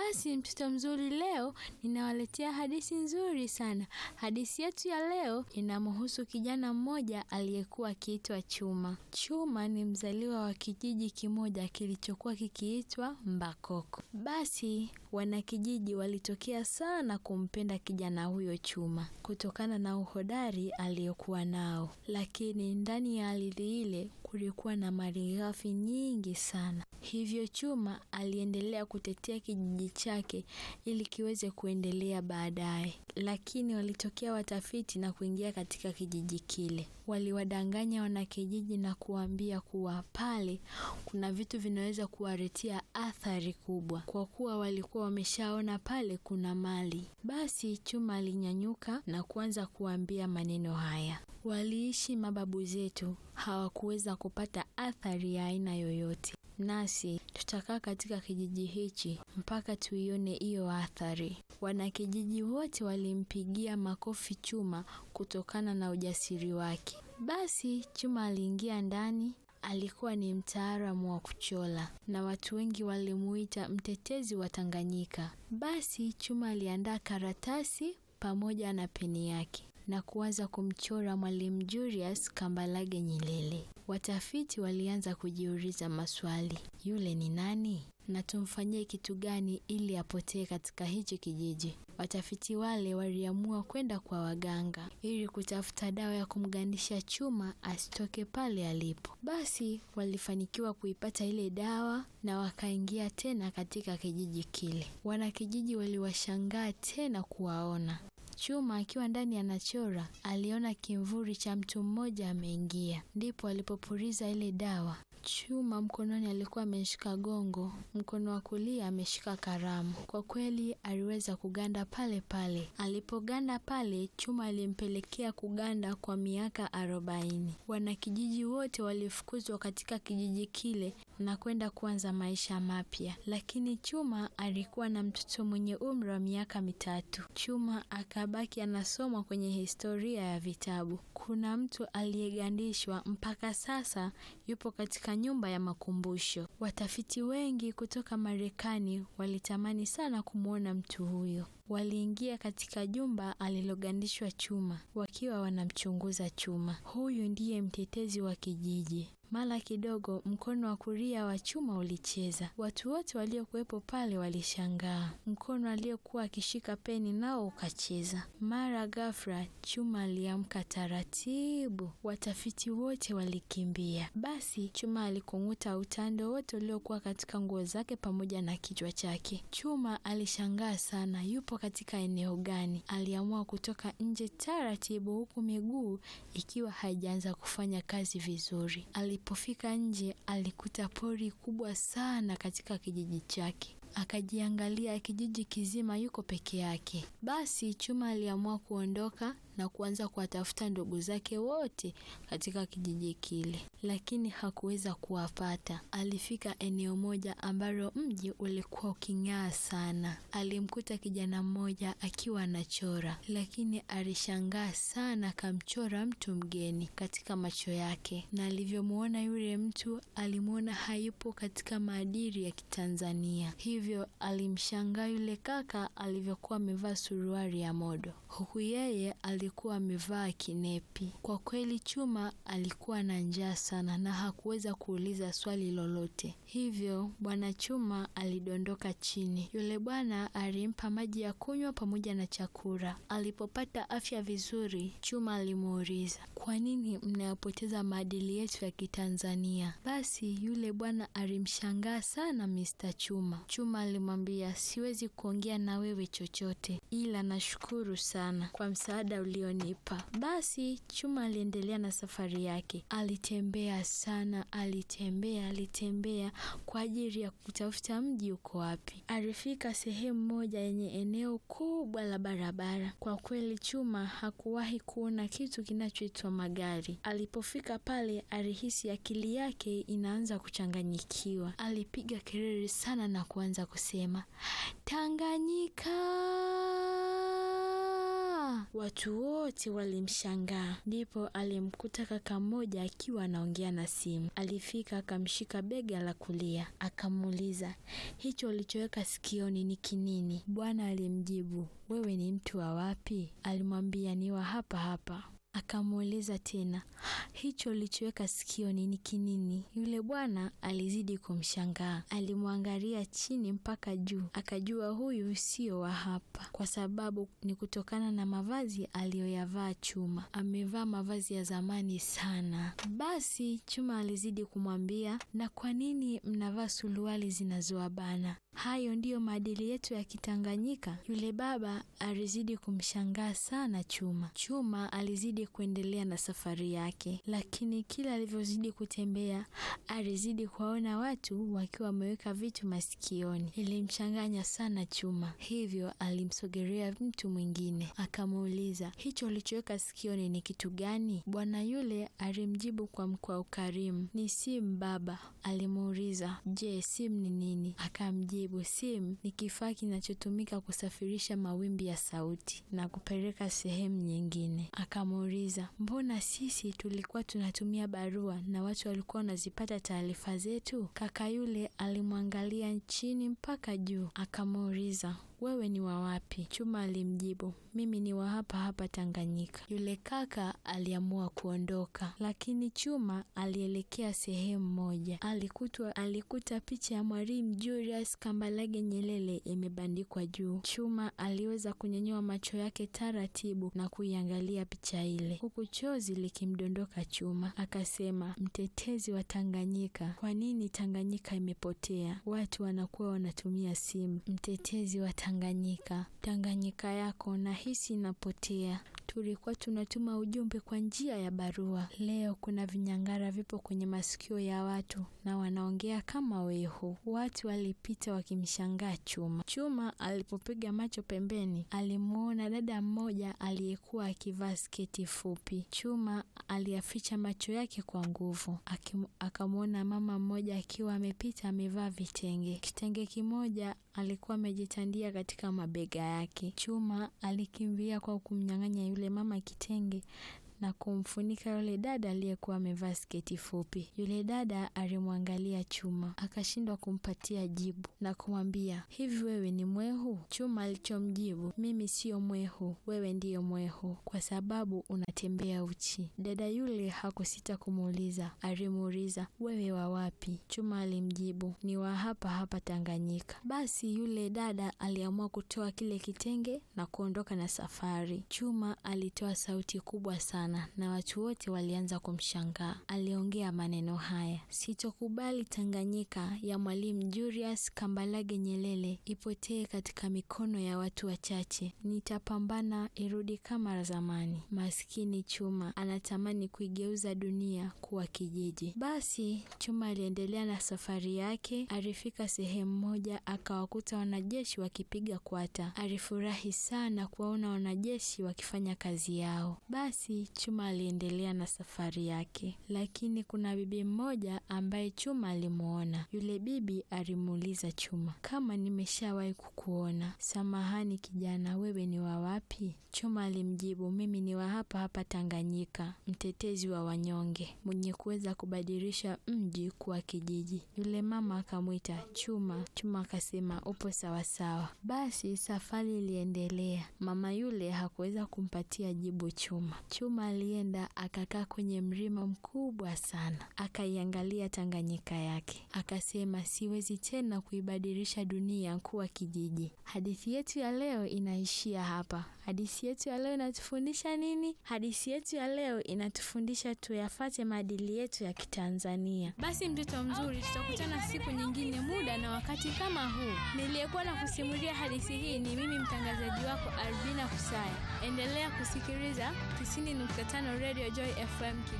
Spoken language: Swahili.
Basi mtoto mzuri, leo ninawaletea hadithi nzuri sana. Hadithi yetu ya leo inamhusu kijana mmoja aliyekuwa akiitwa Chuma. Chuma ni mzaliwa wa kijiji kimoja kilichokuwa kikiitwa Mbakoko. Basi wanakijiji walitokea sana kumpenda kijana huyo Chuma kutokana na uhodari aliyokuwa nao, lakini ndani ya ardhi ile kulikuwa na malighafi nyingi sana. Hivyo Chuma aliendelea kutetea kijiji chake ili kiweze kuendelea baadaye, lakini walitokea watafiti na kuingia katika kijiji kile. Waliwadanganya wanakijiji na kuwaambia kuwa pale kuna vitu vinaweza kuwaletea athari kubwa, kwa kuwa walikuwa wameshaona pale kuna mali. Basi Chuma alinyanyuka na kuanza kuwaambia maneno haya: waliishi mababu zetu, hawakuweza kupata athari ya aina yoyote nasi tutakaa katika kijiji hichi mpaka tuione hiyo athari. Wanakijiji wote walimpigia makofi Chuma kutokana na ujasiri wake. Basi Chuma aliingia ndani. Alikuwa ni mtaalamu wa kuchora na watu wengi walimuita mtetezi wa Tanganyika. Basi Chuma aliandaa karatasi pamoja na peni yake na kuanza kumchora Mwalimu Julius Kambarage Nyerere. Watafiti walianza kujiuliza maswali: yule ni nani na tumfanyie kitu gani ili apotee katika hichi kijiji? Watafiti wale waliamua kwenda kwa waganga ili kutafuta dawa ya kumgandisha Chuma asitoke pale alipo. Basi walifanikiwa kuipata ile dawa na wakaingia tena katika kijiji kile. Wanakijiji waliwashangaa tena kuwaona Chuma akiwa ndani anachora, aliona kimvuri cha mtu mmoja ameingia. Ndipo alipopuliza ile dawa. Chuma mkononi alikuwa ameshika gongo, mkono wa kulia ameshika kalamu. Kwa kweli aliweza kuganda pale pale. Alipoganda pale, Chuma alimpelekea kuganda kwa miaka arobaini. Wanakijiji wote walifukuzwa katika kijiji kile na kwenda kuanza maisha mapya, lakini Chuma alikuwa na mtoto mwenye umri wa miaka mitatu. Chuma akabaki anasoma kwenye historia ya vitabu. Kuna mtu aliyegandishwa mpaka sasa yupo katika nyumba ya makumbusho. Watafiti wengi kutoka Marekani walitamani sana kumwona mtu huyo. Waliingia katika jumba alilogandishwa Chuma wakiwa wanamchunguza Chuma. Huyu ndiye mtetezi wa kijiji. Mara kidogo mkono wa kulia wa Chuma ulicheza. Watu wote waliokuwepo pale walishangaa. Mkono aliyekuwa akishika peni nao ukacheza. Mara ghafla Chuma aliamka taratibu. Watafiti wote walikimbia. Basi Chuma alikung'uta utando wote uliokuwa katika nguo zake pamoja na kichwa chake. Chuma alishangaa sana, yupo katika eneo gani? Aliamua kutoka nje taratibu, huku miguu ikiwa haijaanza kufanya kazi vizuri. Alipofika nje alikuta pori kubwa sana katika kijiji chake. Akajiangalia kijiji kizima yuko peke yake. Basi Chuma aliamua kuondoka na kuanza kuwatafuta ndugu zake wote katika kijiji kile, lakini hakuweza kuwapata. Alifika eneo moja ambalo mji ulikuwa uking'aa sana. Alimkuta kijana mmoja akiwa anachora, lakini alishangaa sana, akamchora mtu mgeni katika macho yake, na alivyomwona yule mtu alimwona hayupo katika maadili ya Kitanzania, hivyo alimshangaa yule kaka alivyokuwa amevaa suruali ya modo, huku yeye alikuwa amevaa kinepi. Kwa kweli Chuma alikuwa na njaa sana na hakuweza kuuliza swali lolote, hivyo bwana Chuma alidondoka chini. Yule bwana alimpa maji ya kunywa pamoja na chakula. Alipopata afya vizuri, Chuma alimuuliza, kwa nini mnayapoteza maadili yetu ya Kitanzania? Basi yule bwana alimshangaa sana Mr. Chuma. Chuma alimwambia, siwezi kuongea na wewe chochote, ila nashukuru sana kwa msaada ulionipa. Basi Chuma aliendelea na safari yake. Alitembea sana, alitembea, alitembea kwa ajili ya kutafuta mji uko wapi. Alifika sehemu moja yenye eneo kubwa la barabara. Kwa kweli Chuma hakuwahi kuona kitu kinachoitwa magari. Alipofika pale, alihisi akili yake inaanza kuchanganyikiwa. Alipiga kelele sana na kuanza kusema Tanganyika, Chuma! Watu wote walimshangaa. Ndipo alimkuta kaka mmoja akiwa anaongea na simu. Alifika akamshika bega la kulia, akamuuliza, hicho ulichoweka sikioni ni kinini? Bwana alimjibu, wewe ni mtu wa wapi? Alimwambia, ni wa hapa hapa. Akamuuliza tena, hicho ulichoweka sikioni ni kinini? Yule bwana alizidi kumshangaa, alimwangalia chini mpaka juu, akajua huyu sio wa hapa, kwa sababu ni kutokana na mavazi aliyoyavaa Chuma. Amevaa mavazi ya zamani sana. Basi Chuma alizidi kumwambia, na kwa nini mnavaa suruali zinazowabana? Hayo ndiyo maadili yetu ya Kitanganyika. Yule baba alizidi kumshangaa sana Chuma. Chuma alizidi kuendelea na safari yake, lakini kila alivyozidi kutembea alizidi kuwaona watu wakiwa wameweka vitu masikioni. Ilimchanganya sana Chuma, hivyo alimsogelea mtu mwingine akamuuliza, hicho ulichoweka sikioni ni kitu gani? Bwana yule alimjibu kwa mkwa ukarimu, ni simu baba. Alimuuliza, je, simu ni nini? Akamjibu, simu ni kifaa kinachotumika kusafirisha mawimbi ya sauti na kupeleka sehemu nyingine. Akamuuliza, mbona sisi tulikuwa tunatumia barua na watu walikuwa wanazipata taarifa zetu? Kaka yule alimwangalia chini mpaka juu, akamuuliza wewe ni wa wapi? Chuma alimjibu, mimi ni wa hapa hapa Tanganyika. Yule kaka aliamua kuondoka, lakini Chuma alielekea sehemu moja. Alikutwa, alikuta picha ya Mwalimu Julius Kambarage Nyerere imebandikwa juu. Chuma aliweza kunyanyua macho yake taratibu na kuiangalia picha ile, huku chozi likimdondoka Chuma. Akasema, mtetezi wa Tanganyika, kwa nini Tanganyika imepotea? Watu wanakuwa wanatumia simu. Mtetezi wa Tanganyika, Tanganyika yako nahisi inapotea. Tulikuwa tunatuma ujumbe kwa njia ya barua. Leo kuna vinyang'ara vipo kwenye masikio ya watu na wanaongea kama wehu. Watu walipita wakimshangaa Chuma. Chuma alipopiga macho pembeni, alimuona dada mmoja aliyekuwa akivaa sketi fupi. Chuma aliyaficha macho yake kwa nguvu, akamwona mama mmoja akiwa amepita amevaa vitenge. Kitenge kimoja alikuwa amejitandia katika mabega yake. Chuma alikimbia kwa kumnyang'anya yule mama kitenge na kumfunika yule dada aliyekuwa amevaa sketi fupi. Yule dada alimwangalia Chuma akashindwa kumpatia jibu na kumwambia, hivi wewe ni mwehu? Chuma alichomjibu, mimi siyo mwehu, wewe ndiyo mwehu kwa sababu unatembea uchi. Dada yule hakusita kumuuliza, alimuuliza wewe wa wapi? Chuma alimjibu, ni wa hapa hapa Tanganyika. Basi yule dada aliamua kutoa kile kitenge na kuondoka na safari. Chuma alitoa sauti kubwa sana na watu wote walianza kumshangaa. Aliongea maneno haya: sitokubali Tanganyika ya Mwalimu Julius Kambarage Nyerere ipotee katika mikono ya watu wachache. Nitapambana irudi kama zamani. Maskini Chuma anatamani kuigeuza dunia kuwa kijiji. Basi Chuma aliendelea na safari yake. Alifika sehemu moja, akawakuta wanajeshi wakipiga kwata. Alifurahi sana kuwaona wanajeshi wakifanya kazi yao. Basi Chuma aliendelea na safari yake, lakini kuna bibi mmoja ambaye Chuma alimuona. Yule bibi alimuuliza Chuma, kama nimeshawahi kukuona. Samahani kijana, wewe ni wa wapi? Chuma alimjibu, mimi ni wa hapa hapa Tanganyika, mtetezi wa wanyonge, mwenye kuweza kubadilisha mji kuwa kijiji. Yule mama akamwita Chuma. Chuma akasema, upo sawasawa. Basi safari iliendelea. Mama yule hakuweza kumpatia jibu Chuma. Chuma alienda akakaa kwenye mlima mkubwa sana, akaiangalia Tanganyika yake, akasema siwezi tena kuibadilisha dunia kuwa kijiji. Hadithi yetu ya leo inaishia hapa. Hadithi yetu ya leo inatufundisha nini? Hadithi yetu ya leo inatufundisha tuyafate maadili yetu ya Kitanzania. Basi mtoto mzuri, tutakutana siku nyingine, muda na wakati kama huu. Niliyekuwa na kusimulia hadithi hii ni mimi mtangazaji wako Albina Kusaya. Endelea kusikiliza 90.5 Radio Joy FM.